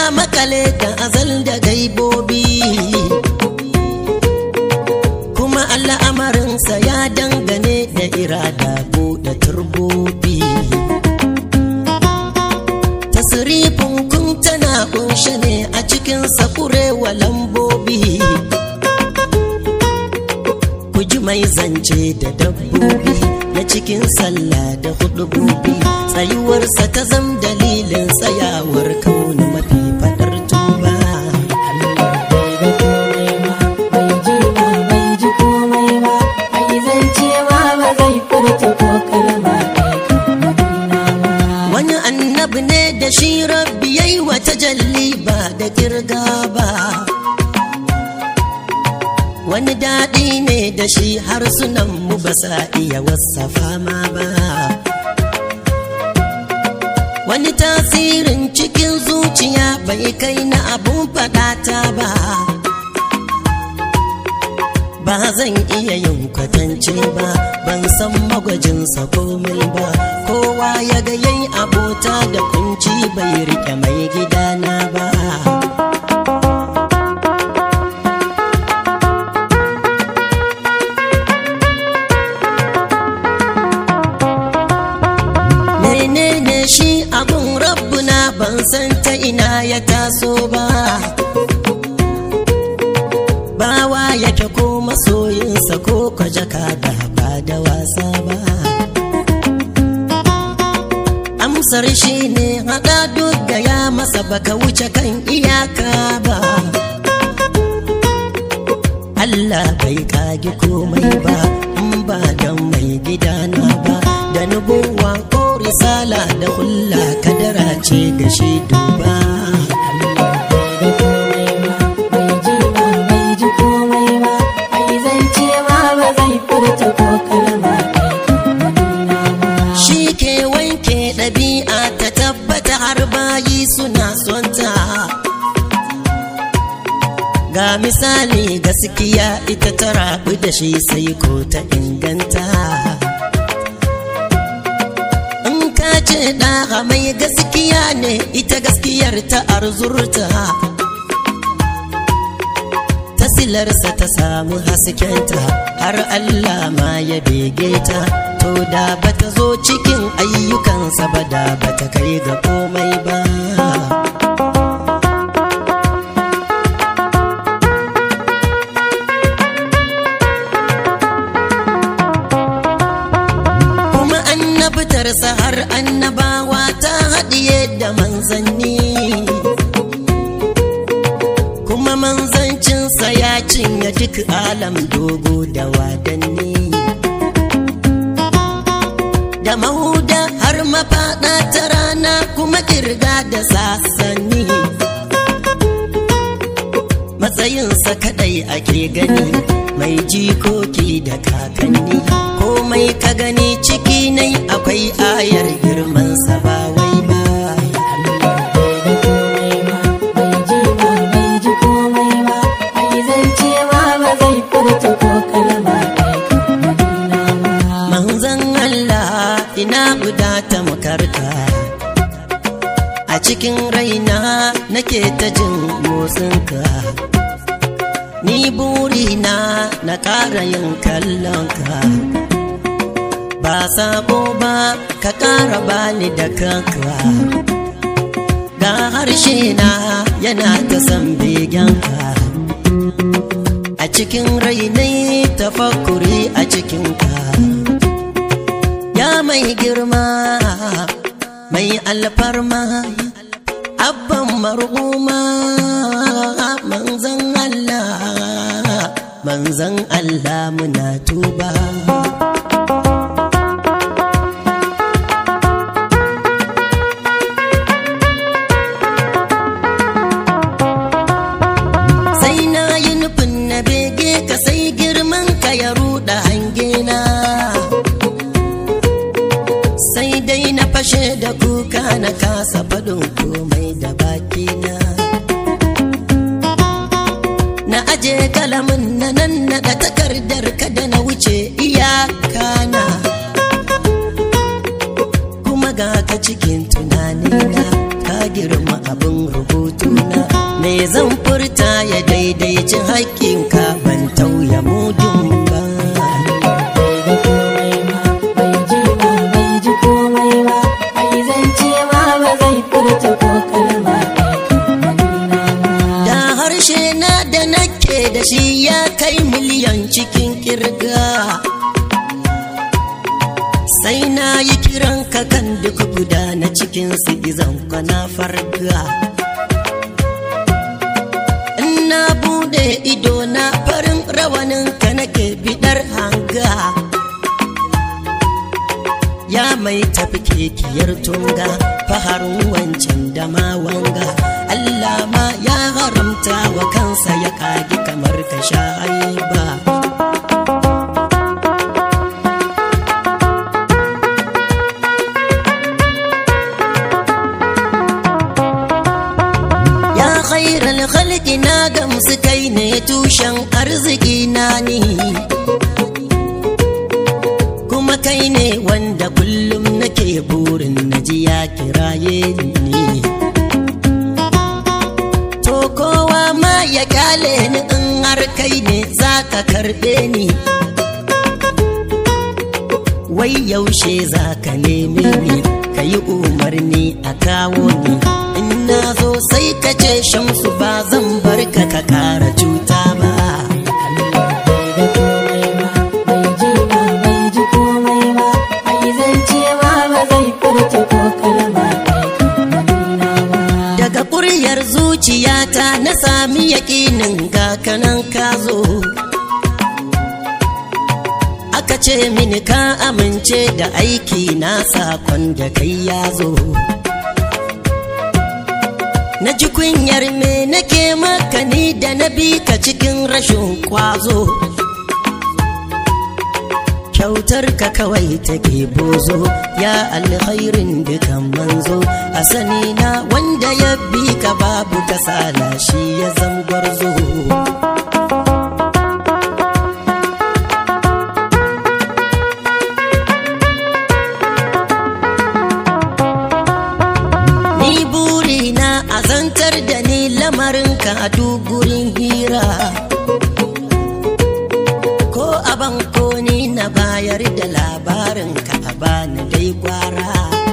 makale da azal da gaibobi kuma al'amarinsa ya dangane da irada buɗe turbobi tasirifin kun tana kunshe ne a cikin sakurewa lambobi ku ji mai zance da dabbobi na cikin sallah da hudubobi tsayuwarsa ta zam dalilin tsayawar kauni mafi fadar tuba wani annabi ne da shi rabbi yayi wata jalli ba da kirga ba wani daɗi ne da shi harsunan mu ba sa iya wasafa ma ba wani tasirin cikin zuciya bai kai na abun faɗata ba ba zan iya yin kwatance ba ban san magwajinsa komai ba kowa ya ga yayi abota da kunci bai rike mai gidana ba menene shi abun rabbuna ban san ta ina ya taso ba bawa yake ko masoyinsa ko kwajaka da ba da wasa ba amsar shi ne haɗa duk gaya masa baka wuce kan iyaka ba Allah bai kagi komai ba in ba don mai gidana ba da nubuwa ko risala da hulla kadara ce ga shi duba shi ke wanke ɗabi'a ta tabbata har bayi suna sonta ga misali gaskiya ita ta rabu da shi sai ko ta inganta in ka ce ɗaha mai gaskiya ne ita gaskiyar ta arzurta ta silarsa ta samu haskenta har Allah ma ya bege ta to da bata zo cikin ayyukansa ba da bata kai ga komai ba kuma annabtarsa har annabawa ta haɗiye da manzanni kuma manzancinsa ya cinye duk alam dogo da wadanni da mahuda har mafaɗa ta rana kuma kirga da sasanni matsayinsa kadai ake gani mai jikoki da kakanni komai ka gani ciki nai akwai ayar girmansa ba wai ba manzan Allah ina guda ta makarka a cikin raina nake ta jin motsinka ni burina na ƙara yin kallonka ba sabo ba ka ƙara bani da kanka ga harshe na yana ta san begenka a cikin rainai tafakuri a cikinka ya mai girma mai alfarma abban marhuma manzan Allah manzan Allah muna tuba sai na yi nufin na bege ka sai girman ka ya ruɗa hangena sai dai na fashe da kuka na kasa faɗin komai da bakina na aje kalamin na nan naɗa takardar kada na wuce iyakana kuma ga ka cikin tunanina ka girma abin rubutu juna me zan furta ya daidaici haƙƙinka ban tauya mudun ba da harshe na da nake da shi ya kai miliyan cikin kirga sai na yi kiran ka kan duk guda na cikin su izan kwana farga in na bude ido na farin rawanin ka nake bidar hanga ya mai tafi kekiyar tunga faharin wancan da ma wanga Allah ma ya haramta wa kansa ya kagi kamar ka sha ba. Ya khairal khalqi na gamsu kai ne tushen arziki na ni. Kuma kai ne wanda kullum nake burin na ji ya kiraye ni. To kowa ma ya kyale ni in har kai ne za ka karɓe ni. Wai yaushe za ka neme ni, ka yi umarni a kawo ni. In na zo sai ka ce shamsu ba zan bar ka ka kara cuta ba. Daga ƙuryar zuciyata na sami yaƙinin ga kanan ka zo. Aka ce mini ka amince da aiki na sakon da kai ya zo. Na ji kunyar me nake maka ni da na bi ka cikin rashin kwazo. Kyautar ka kawai take bozo ya alkhairin dukan manzo a sani na wanda ya bi ka babu kasala shi ya zangwarzo. Ni burina a zantar da ni lamarinka a dugurin hira. Ko a banko ni na bayar da labarinka a bani dai gwara.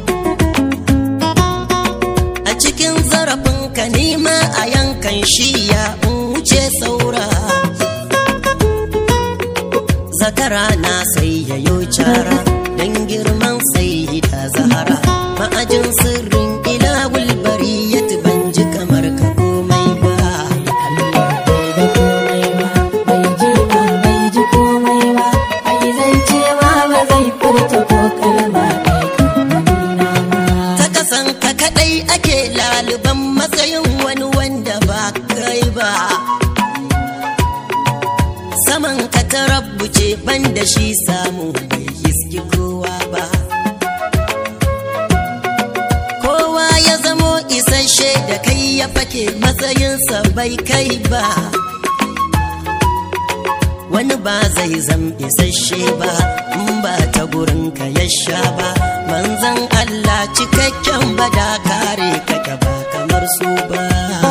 A cikin zarafinka nima a yankan shiya in wuce saura. Zakara na sai yayo cara don girman sai da zahara. Ma'ajin sirrin ilawul bari ya ban ji kamar ka komai ba. ta kasan ka kadai ake laliban matsayin wani wanda ba kai ba saman ka ta rabbuce ban da shi samu bai hiski kowa ba kowa ya zamo isasshe da kai ya fake matsayinsa bai kai ba wani ba zai zam isasshe ba in ba ta gurin ka ya sha ba manzan Allah cikakken bada kare kake ba kamar su ba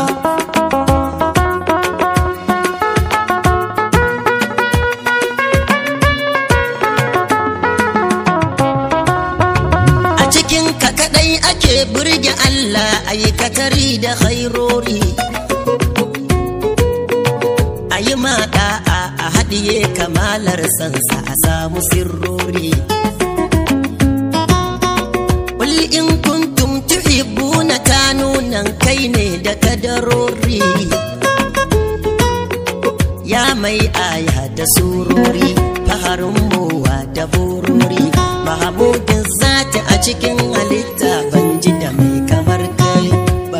a cikin ka kadai ake burge Allah aikatari da khairori a yi maɗa a haɗiye kamalar sansa a samu sirrori Qul in kuntum tuhibbuna ta nunan kai ne da kadarori ya mai aya da surori faharin mowa da burori mahamudin zati a cikin halitta ban ji da mai kamar kai ba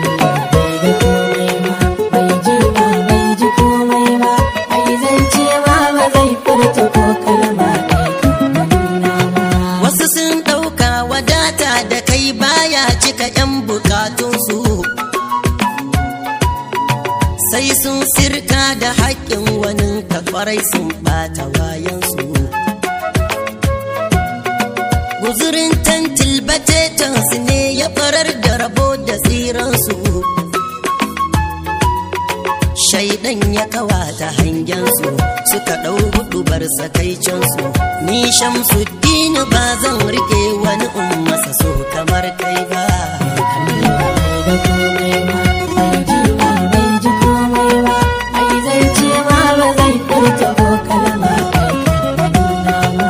Wasu sun ɗauka wadata da kai baya cika 'yan bukatunsu. Sai sun sirka da haƙƙin wani kakwarai sun ɓata wayansu. Guzurin tantil batetansu ne ya farar da rabo da tsiransu. shaidan ya kawata hangensu suka ɗau hudubar sakaicinsu ni shamsuddin ba zan rike wani ummasa so kamar kai ba da komai ba bai ji ba bai ji komai ba ai zance ma ba zai furta ko kalma kai nuna ba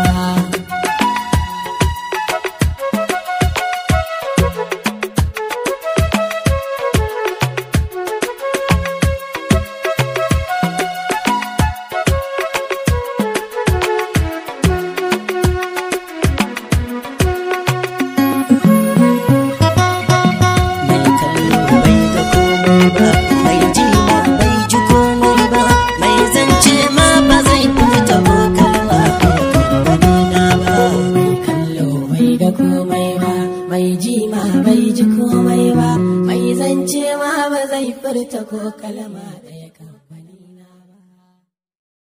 mai kallo bai ga komai ba mai ji ma bai ji komai ba mai zance ma ba zai furta ko kalma na ba mai kallo bai ga komai ba mai ji ma bai ji komai ba mai zance ma ba zai furta ko kalma ɗaya kan